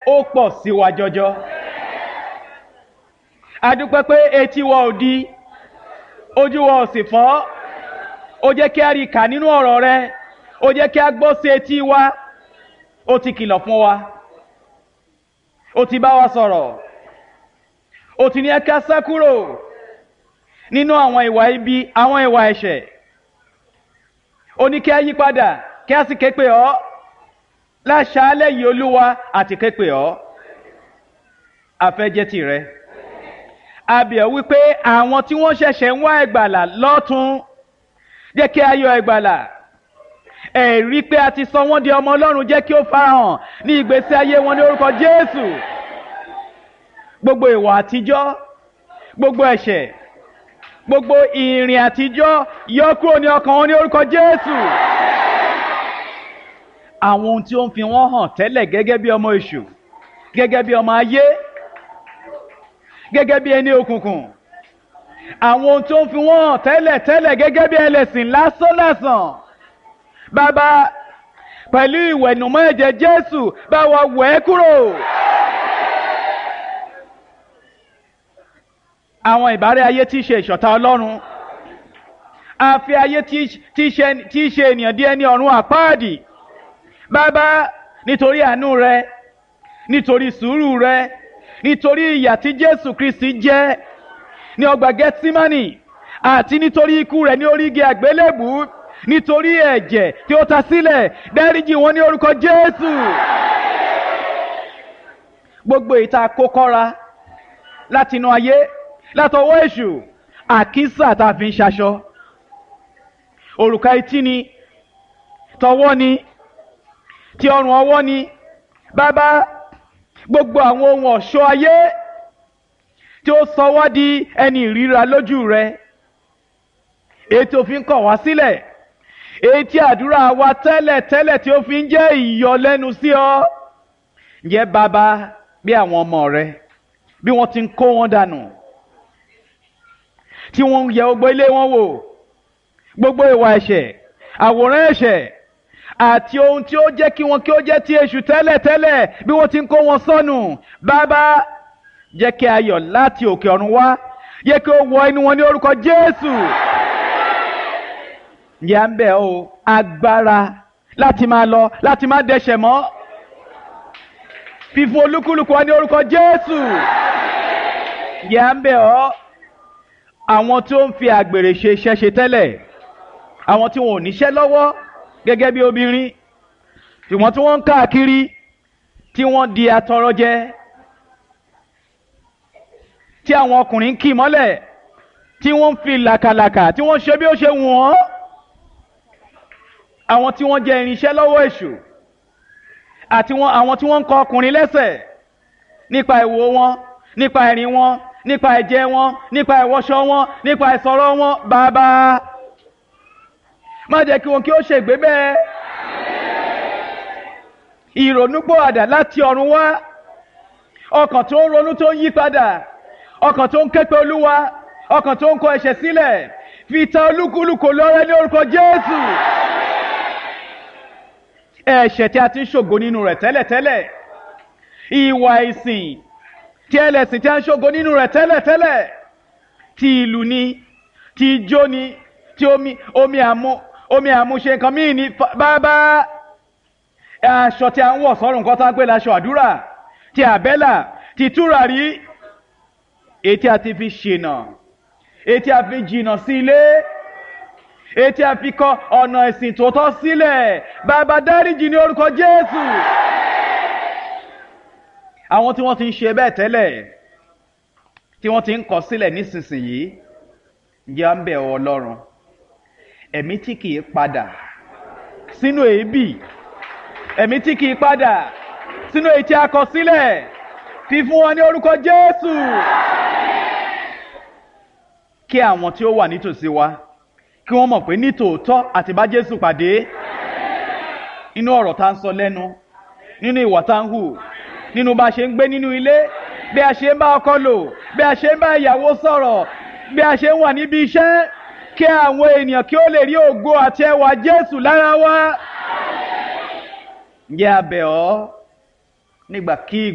ó pọ̀ sí wa jọjọ adúpẹ́ pé etí wa ò di ojú wa ò sì fọ́ ó jẹ́ kí a rí kà nínú ọ̀rọ̀ rẹ ó jẹ́ kí a gbọ́ sí etí wa ó ti kìlọ̀ fún wa ó ti bá wa sọ̀rọ̀ ó ti ní ẹ ká sá kúrò nínú àwọn ìwà ibi àwọn ìwà ẹ̀ṣẹ̀ ó ní kí a yí padà kí a sì ké pè ọ́ láṣálẹ̀ yìí olúwa àti ké pè ọ́ afẹ́jẹ́ tìrẹ abẹ̀ wípé àwọn tí wọ́n ṣẹ̀ṣẹ̀ ń wá ẹgbàlà lọ́tún jẹ́ kí a yọ ẹgbàlà ẹ̀rí pé a ti sọ wọ́n di ọmọ ọlọ́run jẹ́ kí ó farahàn ní ìgbésí ayé wọn ní orúkọ jésù gbogbo ìwà àtijọ́ gbogbo ẹ̀ṣẹ̀ gbogbo ìrìn àtijọ́ yọ kúrò ní ọkàn wọn ní orúkọ jésù àwọn ohun tí ó ń fi wọ́n hàn tẹ́lẹ̀ gẹ́gẹ́ bí ọmọ èṣù gẹ́gẹ́ bí ọmọ ayé gẹ́gẹ́ bí ẹni òkùnkùn àwọn ohun tó ń fi wọ́n hàn tẹ́lẹ̀ tẹ́lẹ̀ gẹ́gẹ́ bí ẹlẹ́sìn lásán lásán bàbá pẹ̀lú ìwẹ̀nùmọ́ ẹ̀jẹ̀ jésù bá wa wẹ̀ ẹ́ kúrò. àwọn ìbárẹ́ ayé tí í ṣe ìṣọ̀tá ọlọ́run àfi ayé tí í ṣe ènìyàn di ẹni ọ̀run àpáàdì bàbá nítorí àánú rẹ nítorí sùúrù rẹ nítorí ìyà tí jésù kristi jẹ ní ọgbà gẹtímánì àti nítorí ikú rẹ ní orí igi àgbélébù nítorí ẹ̀jẹ̀ tí ó ta sílẹ̀ dáríjì wọn ní orúkọ jésù gbogbo ìta kókọ́ra látinú ayé látọwọ́ èṣù àkísà tá a fi ń ṣaṣọ òrùka etí ni tọwọ́ ni ti ọrùn ọwọ́ ni bàbá gbogbo àwọn ohun ọ̀ṣọ́ ayé tí ó sọ wá di ẹni ìríra lójú rẹ èyí tí ó fi ń kọ̀ wá sílẹ̀ èyí tí àdúrà wa tẹ́lẹ̀ tẹ́lẹ̀ tí ó fi ń jẹ́ ìyọlẹ́nu sí ọ ǹjẹ́ bàbá bí àwọn ọmọ rẹ bí wọ́n ti ń kó wọn dànù tí wọ́n ń yẹ gbogbo ilé wọn wò gbogbo ìwà ẹ̀ṣẹ̀ àwòrán ẹ̀ṣẹ̀ àti ohun tí ó jẹ́ kí wọn kí ó jẹ́ ti èṣù tẹ́lẹ̀ tẹ́lẹ̀ bí wọ́n ti ń kó wọn sọnù bàbá jẹ́ kí ayọ̀ láti òkè ọ̀run wá jẹ́ kí ó wọ inú wọn ní orúkọ Jésù yà ń bẹ̀ o agbára láti máa lọ láti má dẹ̀ṣẹ̀ mọ́ fífún olúkúlùkù wa ní orúkọ Jésù yà ń bẹ̀ ọ́ àwọn tó ń fi àgbèrè ṣe iṣẹ́ ṣe tẹ́lẹ̀ àwọn tí wọn ò níṣẹ́ lọ́wọ́ gẹ́gẹ́ bí obìnrin ṣùgbọ́n tí wọ́n ń káàkiri tí wọ́n di atọrọ jẹ tí àwọn ọkùnrin ń kì mọ́lẹ̀ tí wọ́n ń fi làkàlàkà tí wọ́n ṣe bí ó ṣe wù wọ́n àwọn tí wọ́n jẹ irinṣẹ́ lọ́wọ́ èṣù àti àwọn tí wọ́n ń kọ ọkùnrin lẹ́sẹ̀ nípa ìwò wọn nípa ìrìn wọn nípa ẹ̀jẹ̀ wọn nípa ìwọṣọ wọn nípa ìsọ̀rọ̀ wọn bàbá má jẹ́ kí wọn kí ó ṣègbé bẹ́ẹ̀ ìrònúpọ̀àdà láti ọ̀run wá ọkàn tó ń ronú tó ń yí padà ọkàn tó ń képe olúwa ọkàn tó ń kọ ẹ̀ṣẹ̀ sílẹ̀ fi ta olúkúlùkù lọ́rẹ́ ní orúkọ jésù ẹ̀ṣẹ̀ tí a ti ń ṣògo nínú rẹ̀ tẹ́lẹ̀tẹ́lẹ̀ ìwà ìsìn tí ẹlẹ́sìn tí a ń ṣògo nínú rẹ̀ tẹ́lẹ̀tẹ́lẹ̀ ti ìlú ni ti ijó ni ti omi omi àmú omi àmúṣe nǹkan míì ní bàbá aṣọ tí a ń wọ̀ sọ́rùn nǹkan tá ń pè láṣọ àdúrà ti àbẹ́là ti túràrí ètí a ti fi ṣìnà ètí a fi jìnà sí ilé ètí a fi kọ ọ̀nà ẹ̀sìn tòótọ́ sílẹ̀ bàbá dáríjì ní orúkọ Jésù àwọn tí wọ́n ti ń ṣe bẹ́ẹ̀ tẹ́lẹ̀ tí wọ́n ti ń kọ̀ sílẹ̀ nísinsìnyí ǹjẹ́ à ń bẹ̀ ọ́ Ọlọ́run ẹ̀mí tí kìí padà sínú èébì ẹ̀mí tí kìí padà sínú èyí tí a kọ sílẹ̀ fífún wọn ní orúkọ Jésù kí àwọn tí ó wà nítòsí wa kí wọ́n mọ̀ pé nítòótọ́ àti bá Jésù pàdé nínú ọ̀rọ̀ tá ń sọ lẹ́nu nínú ìwà tá ń hù nínú bá a ṣe ń gbé nínú ilé bí a ṣe ń bá ọkọ lò bí a ṣe ń bá ìyàwó sọ̀rọ̀ bí a ṣe ń wà níbi iṣẹ́ kí àwọn ènìyàn kí ó lè rí ògo àti ẹwà Jésù lára wa. ǹjẹ́ a bẹ̀ ọ́ nígbà kí